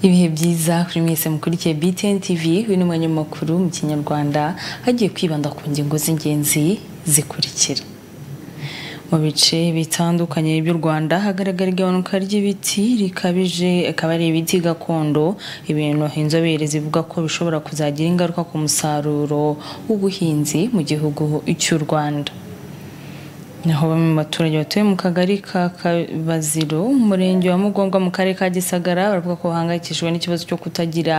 ibihe byiza kuri mwese mukurikiye BTN TV uyu ni umwanya w'amakuru mu kinyarwanda hagiye kwibanda ku ngingo z'ingenzi zikurikira mu bice bitandukanye by'u Rwanda hagaragara igabanuka ry'ibiti rikabije akaba ari ibiti gakondo ibintu inzobere zivuga ko bishobora kuzagira ingaruka ku musaruro w'ubuhinzi mu gihugu cy'u Rwanda naho bamwe mu baturage batuye mu kagari ka Kabaziro umurenge wa Mugongo mu karere ka Gisagara baravuga ko bahangayikishijwe n'ikibazo cyo kutagira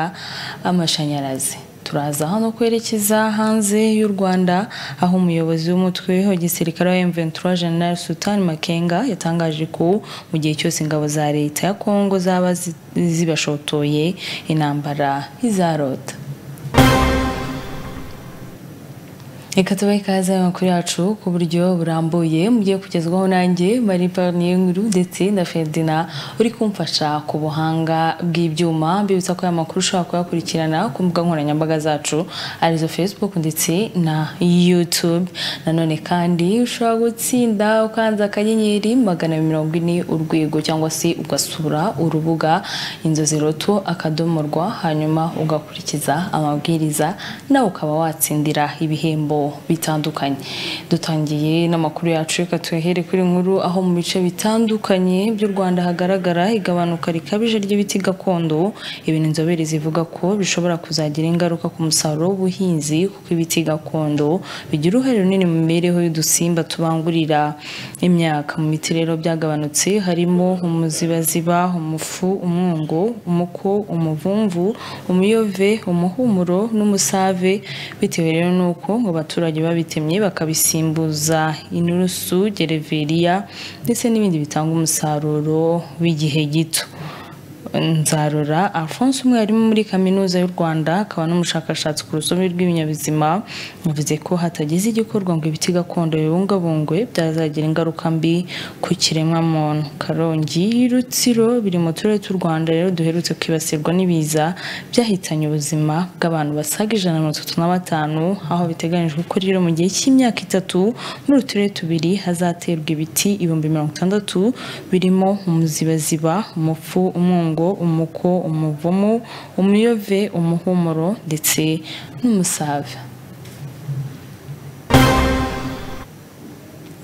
amashanyarazi turaza hano kwerekeza hanze y'u Rwanda aho umuyobozi w'umutwe wa gisirikare wa M23 General Sultan Makenga yatangaje ko mu gihe cyose ingabo za leta ya Kongo zaba zi- zibashotoye intambara izarota Reka tubahe ikaze amakuru yacu ku buryo burambuye mugiye kugezwaho nanjye Marie Parnier Nkuru ndetse na Ferdinand uri kumfasha ku buhanga bw'ibyuma mbibutsa ko aya makuru ushobora kuyakurikirana ku mbuga nkoranyambaga zacu arizo Facebook ndetse na YouTube nanone kandi ushobora gutsinda ukanze akanyenyeri magana abiri mirongo ine urwego cyangwa se ugasura urubuga inzozi roto akadomo rwa hanyuma ugakurikiza amabwiriza nawe ukaba watsindira ibihembo bitandukanye dutangiye n'amakuru yacu reka tuyahere kuri nkuru aho mu bice bitandukanye by'u Rwanda hagaragara igabanuka rikabije ry'ibiti gakondo ibintu inzobere zivuga ko bishobora kuzagira ingaruka ku musaruro w'ubuhinzi kuko ibiti gakondo bigira uruhare runini mu mibereho y'udusimba tubangurira imyaka mu miti rero byagabanutse harimo umuzibaziba umufu umwungo umuko umuvumvu umuyove umuhumuro n'umusave bitewe rero n'uko ngo abaturage babitemye bakabisimbuza inurusu gereveriya ndetse n'ibindi bitanga umusaruro w'igihe gito nzarora alphonse umwarimu muri kaminuza y'u rwanda akaba n'umushakashatsi ku rusobe rw'ibinyabuzima yavuze ko hatagize igikorwa ngo ibiti gakondo bibungabungwe byazagira ingaruka mbi ku kiremwamuntu karongi rutsiro biri mu turere tw'u rwanda rero duherutse kwibasirwa n'ibiza byahitanye ubuzima bw'abantu basaga ijana na mirongo itatu na batanu aho biteganyijwe ko rero mu gihe cy'imyaka itatu muri utu turere tubiri hazaterwa ibiti ibihumbi mirongo itandatu birimo umuzibaziba umufu umwungo umuko umuvumu umuyove umuhumuro ndetse n'umusave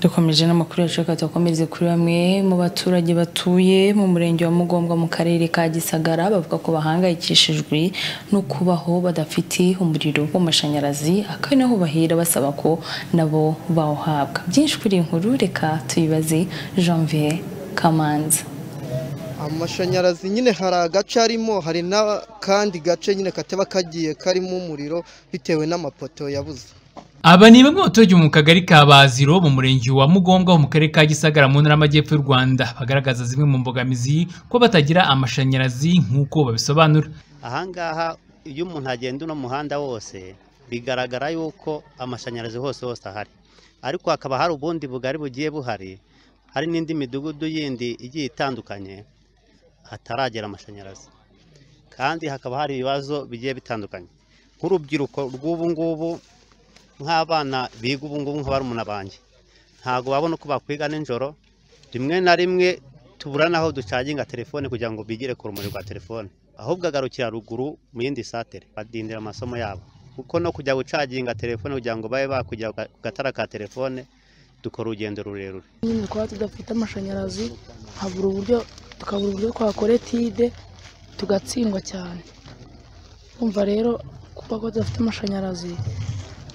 dukomeje n'amakuru yacu reka tuyakomereze kuri bamwe mu baturage batuye mu murenge wa mugombwa mu karere ka gisagara bavuga ko bahangayikishijwe no kubaho badafite umuriro w'amashanyarazi akaba ari naho bahera basaba ko nabo bawuhabwa byinshi kuri iyi nkuru reka tuyibaze janvier kamanza amashanyarazi nyine hari agace arimo hari n'akandi gace nyine kataba kagiye karimo umuriro bitewe n'amapoto yabuze aba ni bamwe mu baturage mu kagari ka baziro mu murenge wa mugombwa wo mu karere ka gisagara mu ntara y'amajyepfo y'u rwanda bagaragaza zimwe mu mbogamizi ko batagira amashanyarazi nk'uko babisobanura ahangaha iyo umuntu agenda uno muhanda wose bigaragara yuko amashanyarazi hose hose ahari ariko hakaba hari ubundi bugari bugiye buhari hari n'indi midugudu yindi igiye itandukanye hataragera amashanyarazi kandi hakaba hari ibibazo bigiye bitandukanye nk'urubyiruko rw'ubu ngubu nk'abana biga ubu ngubu nka barumuna banjye ntabwo babona uko bakwiga nijoro rimwe na rimwe tubura n'aho ducaginga telefone kugira ngo bigire ku rumuri rwa telefone ahubwo agarukira ruguru mu yindi satere badindira amasomo yabo kuko no kujya gucaginga telefone kugira ngo babe bakujya ku gatara ka telefone dukora urugendo rurerure nyine kuba tudafite amashanyarazi habura uburyo tukabura uburyo twakora etide tugatsindwa cyane kumva rero kuba ko tudafite amashanyarazi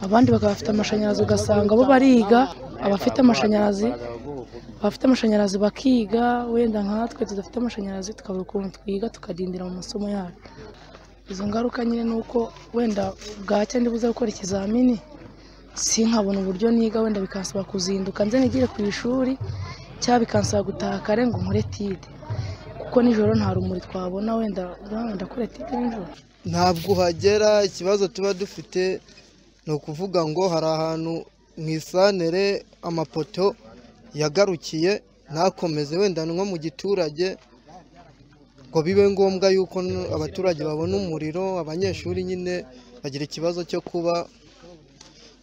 abandi bakaba bafite amashanyarazi ugasanga bo bariga abafite amashanyarazi abafite amashanyarazi bakiga wenda nkatwe tudafite amashanyarazi tukabura ukuntu twiga tukadindira mu masomo yacu izo ngaruka nyine ni uko wenda bwacya ndibuze gukora ikizamini sinkabona uburyo niga wenda bikansaba kuzinduka nze nigire ku ishuri cyangwa bikansaba gutaha kare ngo nkore tide kuko nijoro nta rumuri twabona wenda ndakora tide nijoro ntabwo uhagera ikibazo tuba dufite ni ukuvuga ngo hari ahantu mu isantere amapoto yagarukiye ntakomeze wenda nko mu giturage ngo bibe ngombwa yuko n- abaturage babona umuriro abanyeshuri nyine bagira ikibazo cyo kuba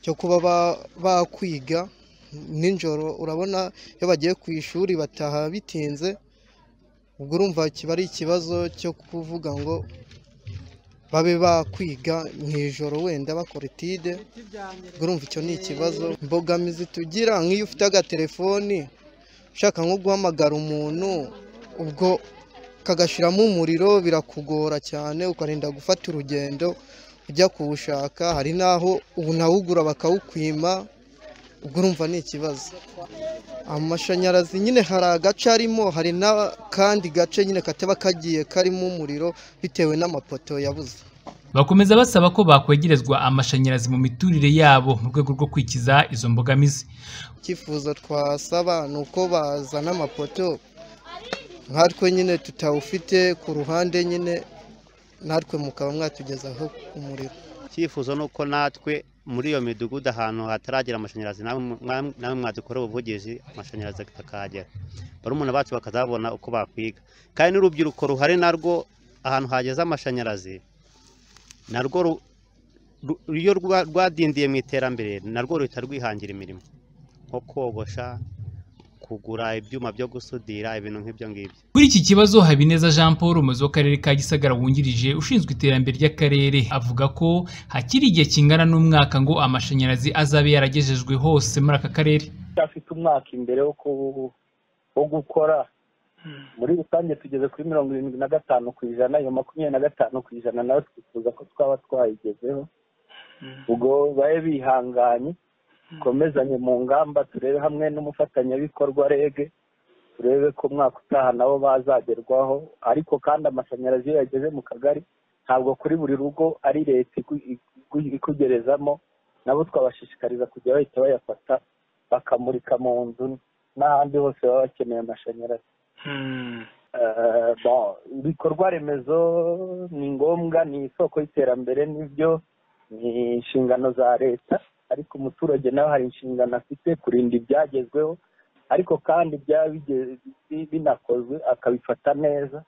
cyo kuba ba- bakwiga nijoro urabona iyo bagiye ku ishuri bataha bitinze ubwo urumva kiba ari ikibazo cyo kuvuga ngo babe bakwiga mu ijoro wenda bakora etide ubwo urumva icyo ni ikibazo imbogamizi tugira nk'iyo ufite agatelefoni ushaka nko guhamagara umuntu ubwo kagashiramo umuriro birakugora cyane ukarinda gufata urugendo ujya kuwushaka hari n'aho unawugura bakawukwima ubwo urumva ni ikibazo amashanyarazi nyine hari agace arimo hari n'akandi gace nyine kataba kagiye karimo umuriro bitewe n'amapoto yabuze bakomeza basaba ko bakwegerezwa amashanyarazi mu miturire yabo mu rwego rwo kwikiza izo mbogamizi icyifuzo twasaba ni uko bazana amapoto nkatwe nyine tutawufite ku ruhande nyine natwe mukaba mwatugezaho umuriro icyifuzo ni uko natwe muri iyo midugudu ahantu hataragira amashanyarazi nawe mwa- nawe mwadukora ubuvugizi amashanyarazi akahagera barumuna bacu bakazabona uko bakwiga kandi n'urubyiruko ruhari narwo ahantu hageze amashanyarazi narwo ru- ru- iyo rwa- rwadindiye mu iterambere narwo ruhita rwihangira imirimo nko kogosha kugura ibyuma byo gusudira ibintu nk'ibyo ngibyo Kuri iki kibazo Habineza Jean Paul umuyobozi w'akarere ka Gisagara wungirije ushinzwe iterambere ry'akarere avuga ko hakiri igihe kingana n'umwaka ngo amashanyarazi azabe yaragejejwe hose muri aka karere afite umwaka imbere wo ku- wo gukora muri rusange tugeze kuri mirongo irindwi na gatanu ku ijana iyo makumyabiri na gatanu ku ijana nayo twifuza ko twaba twayigezeho ubwo babe bihanganye dukomezanye mu ngamba turebe hamwe n'umufatanyabikorwa rege turebe ko umwaka utaha nabo bazagerwaho ariko kandi amashanyarazi iyo yageze mu kagari ntabwo kuri buri rugo ari leta igu- igu- ikugerezamo nabo twabashishikariza kujya bahita bayafata bakamurika mu nzu n'ahandi hose baba bakeneye amashanyarazi Eh, bon, ibikorwa remezo ni ngombwa ni isoko y'iterambere nibyo ni inshingano za leta ariko umuturage nawe hari inshingano afite kurinda ibyagezweho ariko kandi byaba bige- bi- binakozwe akabifata neza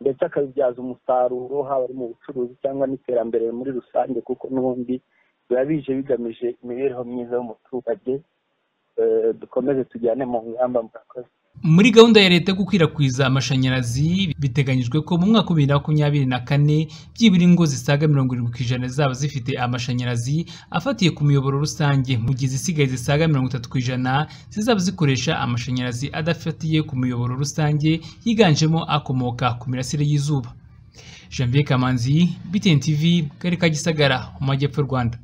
ndetse akabibyaza umusaruro haba ari mu bucuruzi cyangwa n'iterambere muri rusange kuko n'ubundi biba bije bigamije imibereho myiza y'umuturage Eh, dukomeze tujyane mu ngamba murakoze muri gahunda ya leta yo gukwirakwiza amashanyarazi biteganyijwe ko mu mwaka wa bibiri na makumyabiri na kane byibura ingo zisaga mirongo irindwi ku ijana zaba zifite amashanyarazi afatiye ku miyoboro rusange mu gihe izisigaye zisaga mirongo itatu ku ijana zizaba zikoresha amashanyarazi adafatiye ku miyoboro rusange yiganjemo akomoka ku mirasire y'izuba janvier kamanzi btn tv mu karere ka gisagara mu majyepfo y'u rwanda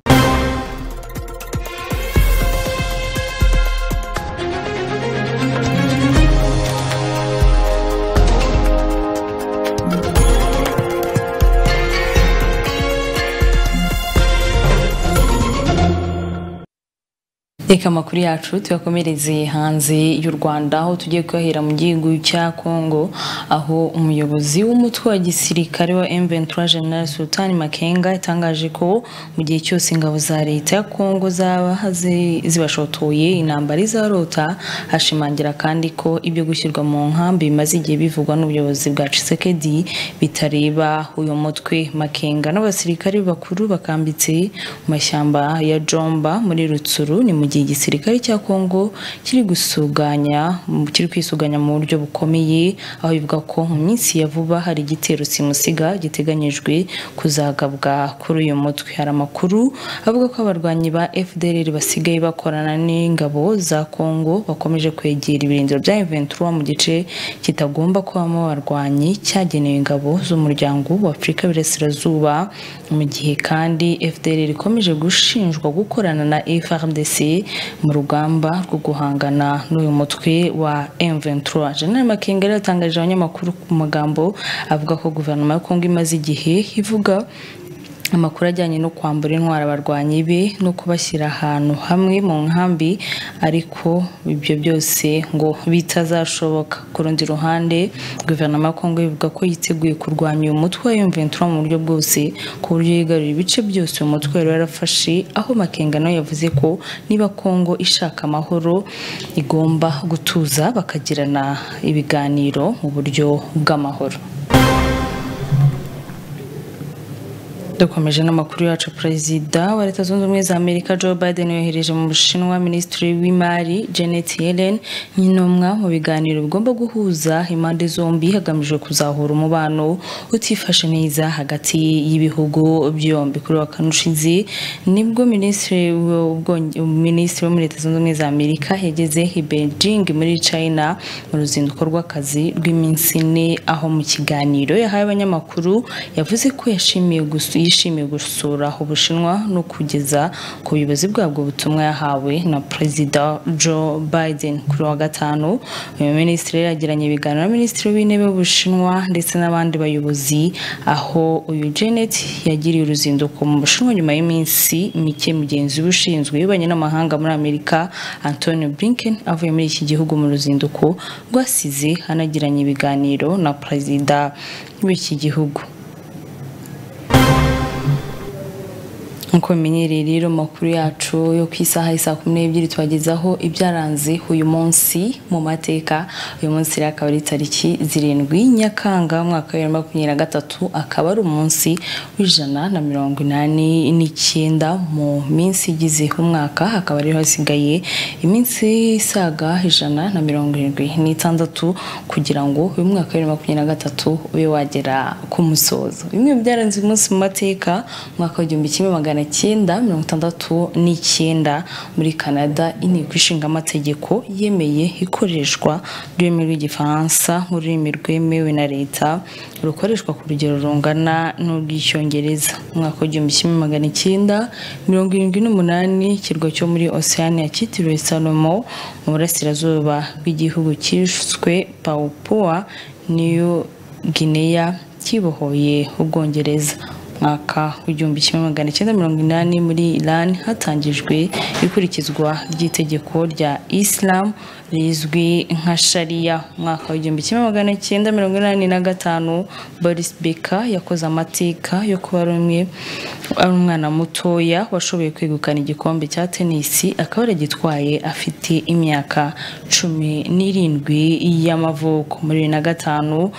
Reka amakuru yacu tuyakomereze hanze y'u Rwanda aho tugiye kuyahera mu gihugu cya Kongo aho umuyobozi w'umutwe wa gisirikare wa M23 General Sultan Makenga yatangaje ko mu gihe cyose ingabo za leta ya Kongo zaba zi- zibashotoye intambara izarota hashimangira kandi ko ibyo gushyirwa mu nkambi bimaze igihe bivugwa n'ubuyobozi bwa Tshisekedi bitareba uyu mutwe Makenga n'abasirikare bakuru bakambitse mu mashyamba ya Jomba muri Rutsuru ni mu gihe igisirikare cya Kongo kiri gusuganya kiri kwisuganya mu buryo bukomeye aho bivuga ko mu minsi ya vuba hari igitero simusiga giteganyijwe kuzagabwa kuri uyu mutwe hari amakuru avuga ko abarwanyi ba FDLR basigaye bakorana n'ingabo za Kongo bakomeje kwegera ibirindiro bya M23 mu gice kitagomba kubamo abarwanyi cyagenewe ingabo z'umuryango wa Afurika y'Iburasirazuba mu gihe kandi FDLR ikomeje gushinjwa gukorana na FRDC mu rugamba rwo guhangana n'uyu mutwe wa M23 General Makenga rero yatangarije abanyamakuru ku magambo avuga ko guverinoma ya Kongo imaze igihe ivuga amakuru ajyanye no kwambura intwara abarwanyi be no kubashyira ahantu hamwe mu nkambi ariko ibyo byose ngo bitazashoboka ku rundi ruhande guverinoma ya kongo ivuga ko yiteguye kurwanya uyu mutwe wa M23 mu buryo bwose ku buryo yigarurira ibice byose uyu mutwe wari warafashe aho Makenga nawe yavuze ko niba kongo ishaka amahoro igomba gutuza bakagirana ibiganiro mu buryo bw'amahoro dukomeje n'amakuru yacu perezida wa leta zunze ubumwe za amerika joe biden yohereje mu bushinwa minisitiri w'imari janet yellen nk'intumwa mu biganiro bigomba guhuza impande zombi hagamijwe kuzahura umubano utifashe neza hagati y'ibihugu byombi kuri wa kane ushize nibwo minisitiri w'Ubwonge- minisitiri wo muri leta zunze ubumwe za amerika yageze i beijing muri china mu ruzinduko rw'akazi rw'iminsi ine aho mu kiganiro yahaye abanyamakuru yavuze ko yashimiye gusu- yishimiye gusura ubushinwa no kugeza ku buyobozi bwabwo ubutumwa yahawe na perezida joe biden kuri wa gatanu uyu minisitiri yari yagiranye ibiganiro na minisitiri w'intebe w'ubushinwa ndetse n'abandi bayobozi aho uyu janet yagiriye uruzinduko mu bushinwa nyuma y'iminsi mike mugenzi we ushinzwe y'ububanyi n'amahanga muri amerika antonio blinken avuye muri iki gihugu mu ruzinduko rwasize anagiranye ibiganiro na perezida w'iki gihugu Nk'uko bimenyereye rero makuru yacu yo ku isaha ya saa kumi n'ebyiri twagezaho ibyaranze uyu munsi mu mateka uyu munsi rero akaba ari tariki zirindwi nyakanga umwaka wa bibiri na makumyabiri na gatatu akaba ari umunsi w'ijana na mirongo inani n'icyenda mu minsi igize umwaka hakaba rero hasigaye iminsi isaga ijana na mirongo irindwi n'itandatu kugira ngo uyu mwaka wa bibiri na makumyabiri na gatatu ube wagera ku musozo bimwe mu byaranze uyu munsi mu mateka umwaka w'igihumbi kimwe magana cyenda mirongo itandatu n'icyenda muri canada inteko ishinga amategeko yemeye ikoreshwa ry'ururimi rw'igifaransa nk'ururimi rwemewe na leta rukoreshwa ku rugero rungana n'urw'icyongereza umwaka w'igihumbi kimwe magana cyenda mirongo irindwi n'umunani ikirwa cyo muri oceania cyitiriwe salomo mu burasirazuba bw'igihugu cyiswe pawupuwa niyo gineya kibohoye ubwongereza mwaka w'igihumbi kimwe magana cyenda mirongo inani muri iran hatangijwe ikurikizwa ry'itegeko rya islam rizwi nka shariya umwaka w'igihumbi kimwe magana cyenda mirongo inani na gatanu boris beka yakoze amateka yo kuba ari umwe ari umwana mutoya washoboye kwegukana igikombe cya tenisi akaba yaragitwaye afite imyaka cumi n'irindwi y'amavuko muri bibiri na gatanu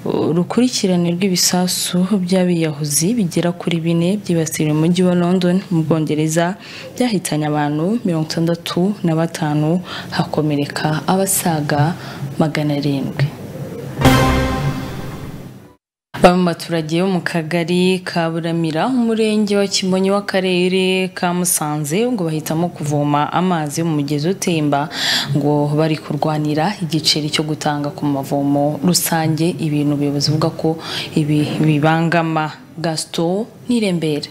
urukurikirane rw'ibisasu by'abiyahuzi bigera kuri bine byibasira umujyi wa london mu bwongereza byahitanye abantu mirongo itandatu na batanu hakomereka abasaga magana arindwi Bamwe mu baturage bo mu kagari ka Buramira umurenge wa Kimonyi w'akarere ka Musanze ngo bahitamo kuvoma amazi yo mu mugezi utemba ngo bari kurwanira igiceri cyo gutanga ku mavomo rusange ibintu ubuyobozi buvuga ko ibi bibangama Gaston Nirembere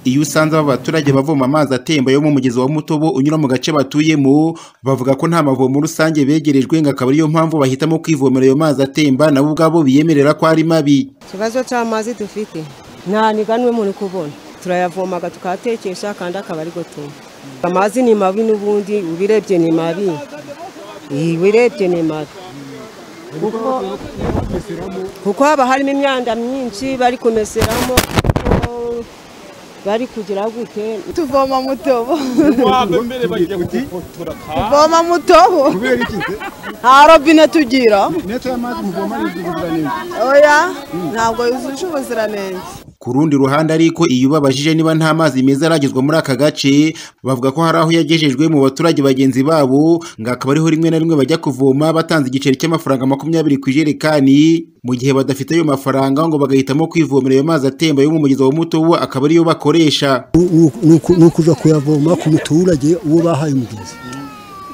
iyo usanze aba baturage bavoma amazi atemba yo mu mugezi wa mutobo unyura mu gace batuyemo bavuga ko nta mavomo rusange begerejwe ngo akaba ariyo mpamvu bahitamo kwivomera ayo mazi atemba nabo ubwabo biyemerera ko ari mabi ikibazo cy'amazi dufite nta niganwe muntu kubona turayavomaga tukayatekesha kandi akaba ari tunywa amazi ni mabi n'ubundi ubirebye ni mabi Iyi, ubirebye ni mabi kuko kuko haba harimo imyanda myinshi bari kumeseramo kuko bari kugira gute tuvoma mutobo tuvoma mutobo nta robine tugira oya ntabwo yujuje ubuziranenge ku rundi ruhande ariko iyo ubabajije niba nta mazi meza aragezwa muri aka gace bavuga ko hari aho yagejejwe mu baturage bagenzi babo ngo akaba ariho rimwe na rimwe bajya kuvoma batanze igiceri cy'amafaranga makumyabiri ku ijerekani mu gihe badafite ayo mafaranga ngo bagahitamo kwivomera ayo mazi atemba yo mu mugezi wa mutobo akaba ariyo bakoresha ni ukuza kuyavoma ku muturage uwo bahaye umugezi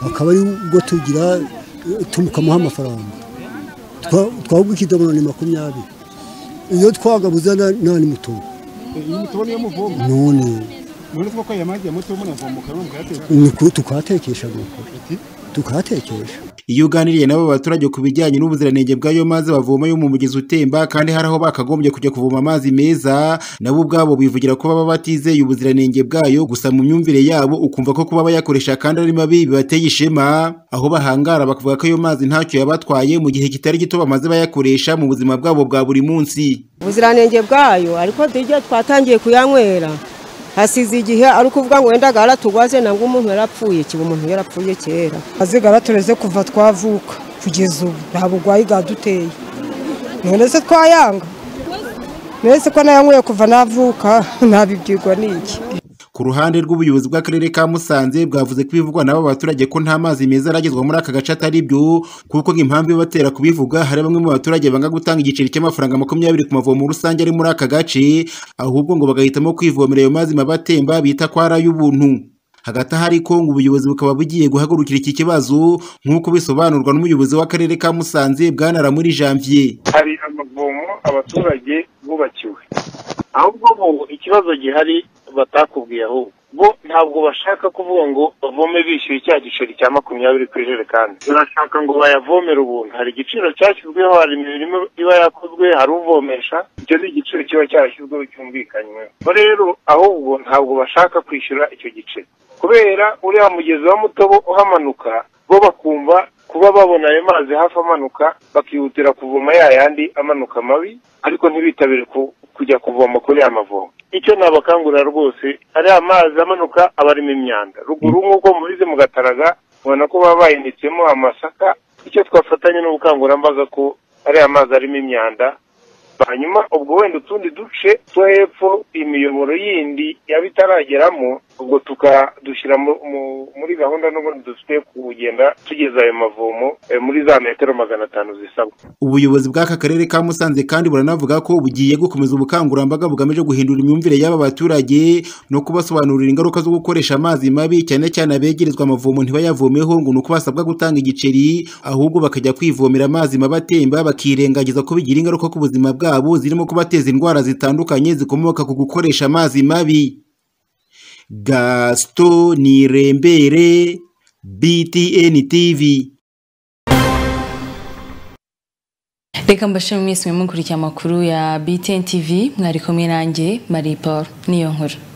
akaba ari ubwo tugira eh, tukamuha amafaranga twahubwo ikidomoro ni makumyabiri iyo twagabuze na- nta ni mutungo none ni kuri tukahatekesha nuko tukahatekesha iyo uganiriye n'abo baturage ku bijyanye n'ubuziranenge bw'ayo mazi bavoma yo mu mugezi utemba kandi hari aho bakagombye kujya kuvoma amazi meza nabo ubwabo bivugira ko baba batizeye ubuziranenge bwayo gusa mu myumvire yabo ukumva ko kuba bayakoresha kandi ari mabi bibateye ishema aho bahangara bakavuga ko ayo mazi ntacyo yabatwaye mu gihe kitari gito bamaze bayakoresha mu buzima bwabo bwa buri munsi ubuziranenge bwayo ariko tujya twatangiye kuyanywera hasize igihe ari ukuvuga ngo wenda garatugwaze nabwo umuntu yarapfuye kiba umuntu yarapfuye kera azigara tureze kuva twavuka kugeza ubu nta burwayi bwaduteye none se twayanga mbese ko nayanyweye kuva navuka nabibyigwa n'iki ku ruhande rw'ubuyobozi bw'akarere ka Musanze bwavuze ko ibivugwa n'abo baturage ko nta mazi meza aragezwa muri aka gace atari byo kuko nk'impamvu ibatera kubivuga hari bamwe mu baturage banga gutanga igiceri cy'amafaranga makumyabiri ku mavomo rusange ari muri aka gace ahubwo ngo bagahitamo kwivomera ayo mazi mabi atemba bita ko ari ay'ubuntu hagati aha ariko ngo ubuyobozi bukaba bugiye guhagurukira iki kibazo nk'uko bisobanurwa n'umuyobozi w'akarere ka Musanze bwana Ramuri Janvier hari amavomo abaturage bubakiwe ahubwo bo ikibazo gihari batakubwiye ahubwo bo ntabwo bashaka kuvuga ngo bavome bishyuye cya giceri cya makumyabiri ku ijerekani barashaka ngo bayavomere ubuntu hari igiciro cyashyizweho hari imirimo iba yakozwe hari uvomesha icyo ni igiciro kiba cyarashyizweho cyumvikanywe rero ahubwo ntabwo bashaka kwishyura icyo giceri kubera uriya mugezi wa mutobo uhamanuka bo bakumva kuba babona ayo mazi hafi amanuka bakihutira kuvoma ya yandi amanuka mabi ariko ntibitabire ku- kujya kuvoma kuri ya mavomo icyo nabakangurira rwose ariya mazi amanuka aba arimo imyanda ruguru nk'uko mubizi mu gataraga ubona ko baba bayanitsemo amasaka icyo twafatanya n'ubukangurambaga ko ariya mazi arimo imyanda hanyuma ubwo wenda utundi duce two hepfo imiyoboro yindi yaba itarageramo ubwo tukadushyira mu- mu- muri gahunda n'ubundi dufite kugenda tugeza ayo mavomo eh, muri za metero magana atanu zisabwa ubuyobozi bw'aka karere ka Musanze kandi buranavuga ko bugiye gukomeza ubukangurambaga bugamije guhindura imyumvire y'aba baturage no kubasobanurira ingaruka zo gukoresha amazi mabi cyane cyane abegerezwa amavomo ntibayavomeho ngo ni uko basabwa gutanga igiceri ahubwo bakajya kwivomera amazi mabi atemba bakirengagiza ko bigira ingaruka ku buzima bwabo zirimo kubateza indwara zitandukanye zikomoka ku gukoresha amazi mabi Gaston Nirembere BTN TV reka mbashime mwese mwe mukurikiye amakuru ya BTN TV mwari kumwe nanjye Marie Paul niyo nkuru